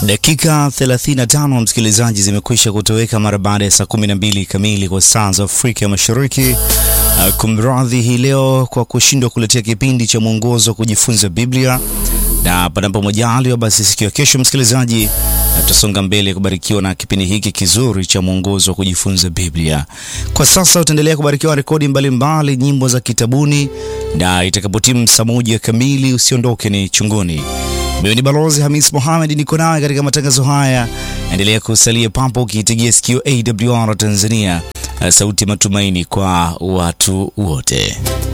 Dakika 35 msikilizaji, zimekwisha kutoweka mara baada ya saa 12 kamili kwa saa za Afrika Mashariki. Uh, kumradhi hii leo kwa kushindwa kuletea kipindi cha mwongozo wa kujifunza Biblia, na panapo majaliwa basi siku ya kesho msikilizaji, tutasonga mbele kubarikiwa na kipindi hiki kizuri cha mwongozo wa kujifunza Biblia. Kwa sasa utaendelea kubarikiwa rekodi mbalimbali, nyimbo za kitabuni, na itakapotimu saa moja kamili usiondoke ni chunguni. Mimi ni Balozi Hamis Mohamed, niko nawe katika matangazo haya. Endelea kusalia papo ukiitegea sikio AWR Tanzania, sauti ya matumaini kwa watu wote.